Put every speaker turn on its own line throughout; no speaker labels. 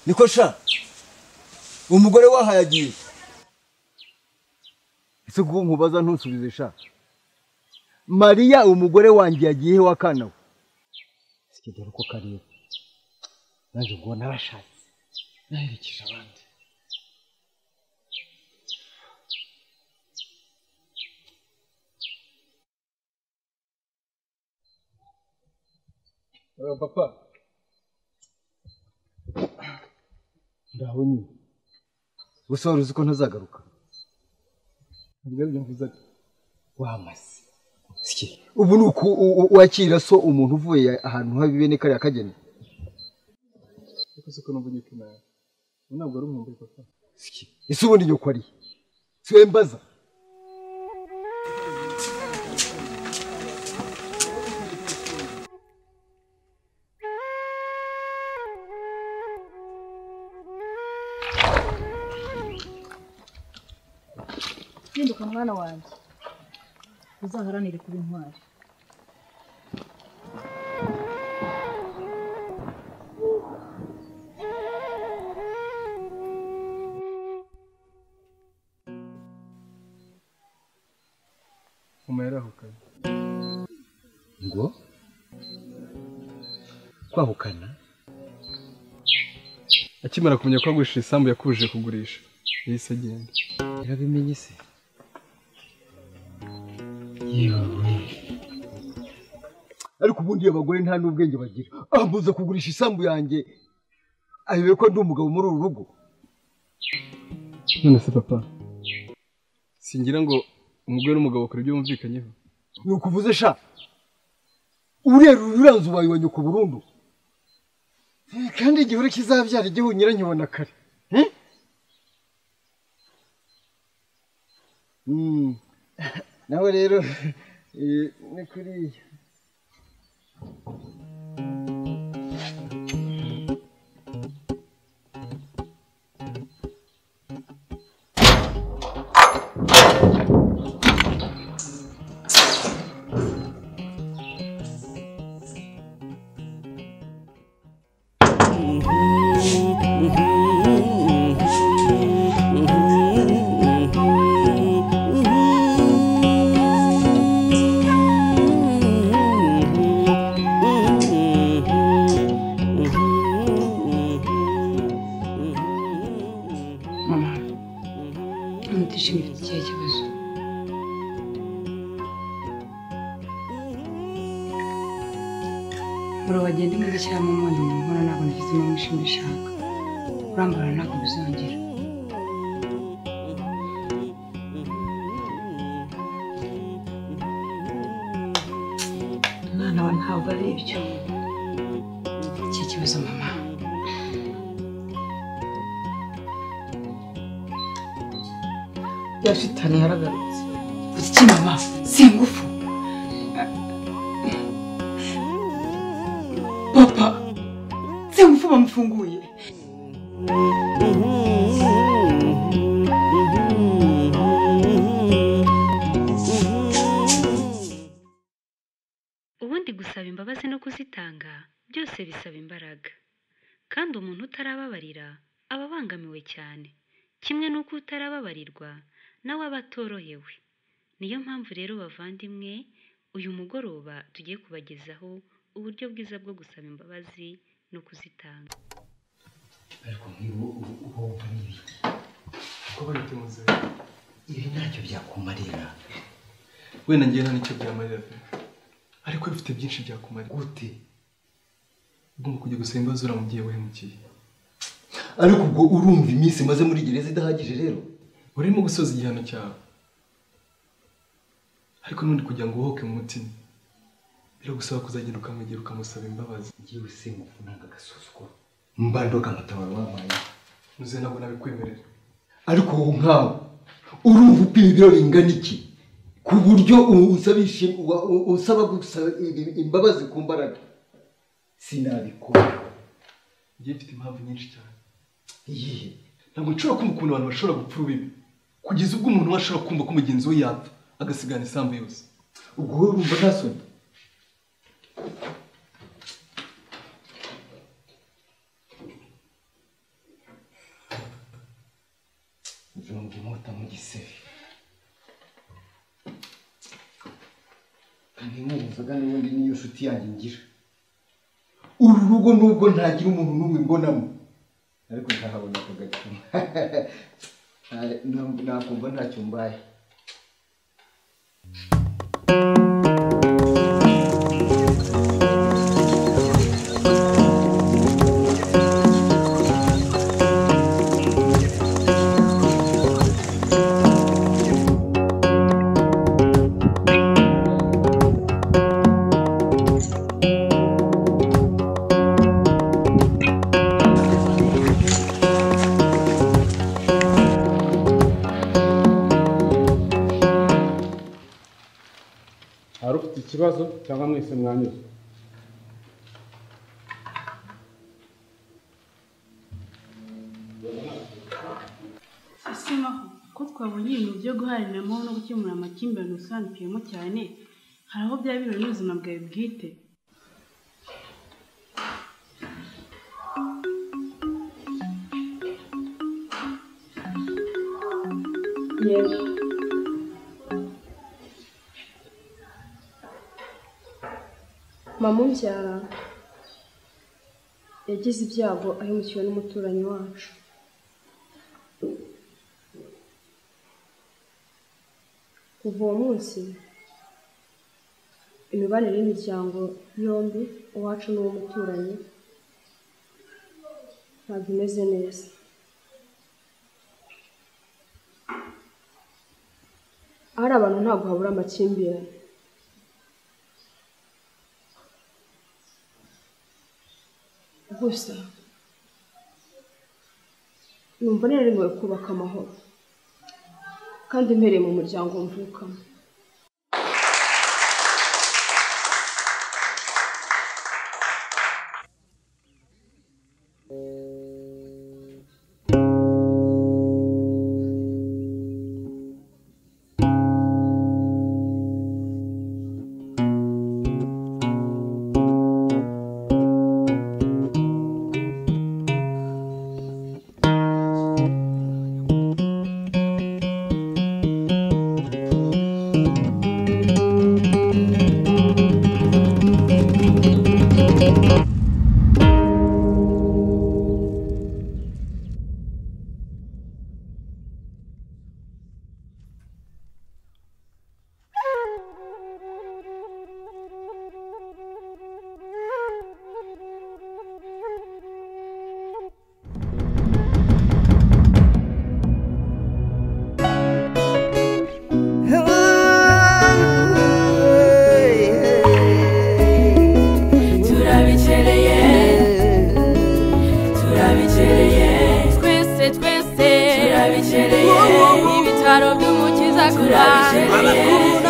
niko sha umugore wahaye agiye ese kuko nkubaza ntusubize sha mariya umugore wanjye yagiye iwe akana we sikigera uko kareba nanjye ubwo narashatse naherekeje abandi papa ndabonye gusa wari uzi ko ntazagaruka ntabwo aribyo mvuzaga wamaze ubu ni uku wakira so umuntu uvuye ahantu habi bene kariya kageni
Yakoze ko numva nyoko nawe. Ubu ntabwo ari umwumbi papa.
ese ubundi nyoko ari siwe mbaza
hinduka mwana wanjye uzaharanire kuba intwari
Mama yarahukanye.
ngo twahukana
Akimara kumenya ko agurisha isambu yakubujije kugurisha. Yahise agenda.
yarabimenye se yewe ariko ubundi abagore nta n'ubwenge bagira ambuza kugurisha isambu yanjye ayobewe ko ndi umugabo muri uru rugo
None se papa. Singira ngo umugore n'umugabo bakora ibyo bumvikanyeho.
ni ukuvuze sha urera ururanze ubaye wa nyoko burundu Eh, kandi igihuru kizabyara igihu nyirankibona kare Eh? Mm. nawe rero eh, ni kuriya
mama ntabwo utishimira ikihe kibazo buri wagenda imbere cyangwa umuntu nkora ntabwo nagezemo mwishimye ushaka urambara ntabwo bizongera umwana wawe ntabwo ari ibyo iki kibazo mama yashitani yaragarutse iki mama si ingufu papa si ingufu bamufunguye
ubundi gusaba imbabazi no kuzitanga byose bisaba imbaraga kandi umuntu utarababarira aba abangamiwe cyane kimwe n'uko utarababarirwa nawe aba atorohewe niyo mpamvu rero bavandimwe uyu mugoroba tugiye kubagezaho uburyo bwiza bwo gusaba imbabazi no kuzitanga
ariko nk'ibi wumva n'ibi
Kuko bari tumaze.
ibi ntacyo byakumarira
Wenda ngiye nta nicyo byamarira pe. Ariko bifite byinshi byakumarira.
gute
Ugomba kujya gusaba imbabazi uriya mubyeyi wahemukiye.
ariko ubwo urumva iminsi maze muri gereza idahagije rero
Urimo gusoza igihano cyawe. Ariko n'undi kugira ngo uhoke mu mutima. Biragusaba kuzagenda ukamwegera ukamusaba imbabazi.
ngewe se mufunanga agasuzuguro mbandoga amatabaro wampaye
Nuze ntabwo nabikwemerera.
ariko ubu nkawe urumva upima ibiro bingana iki ku buryo u- usaba ishi- wa- u- usaba gusaba i- imbabazi ku mbaraga sinabikora
Igihe mfite impamvu nyinshi cyane.
iyihe
Ntabwo nshobora kumva ukuntu abantu bashobora gupfa urubibi. Kugeza ubwo umuntu we ashobora kumva ko mugenzi we yapfa, agasigana isambu yose.
ubwo wowe urumva nta soni igisebe kandi nkubuzaga n'ubundi niyo nshuti yanjye ngira uru rugo nubwo ntagira umuntu n'umwe mbonamo ariko ntahabona akagacuma nakumva ntacyo mbaye
hari ufite ikibazo cyangwa mwese mwanyuzwe
asema ko twabonye ibintu byo guharaniramo no gukemura amakimbirane usobanukiyemo cyane hari aho byaba bihura n'ubuzima bwawe bwite
mama umbyara yagize ibyago ahemukiwe n'umuturanyi wacu kuva uwo munsi imibanire y'imiryango yombi uwacu n'uw'umuturanyi ntabwo imeze neza ahari abantu ntabwo habura amakimbirane gusa numva nemerewe kubaka amahoro kandi mpereye mu muryango mvukamo
turabikereye turabikereye twese twese turabikereye ibitaro by'umukiza turabikereye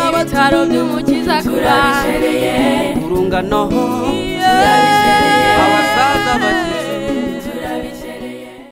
ibitaro by'umukiza turabikereye urungano turabikereye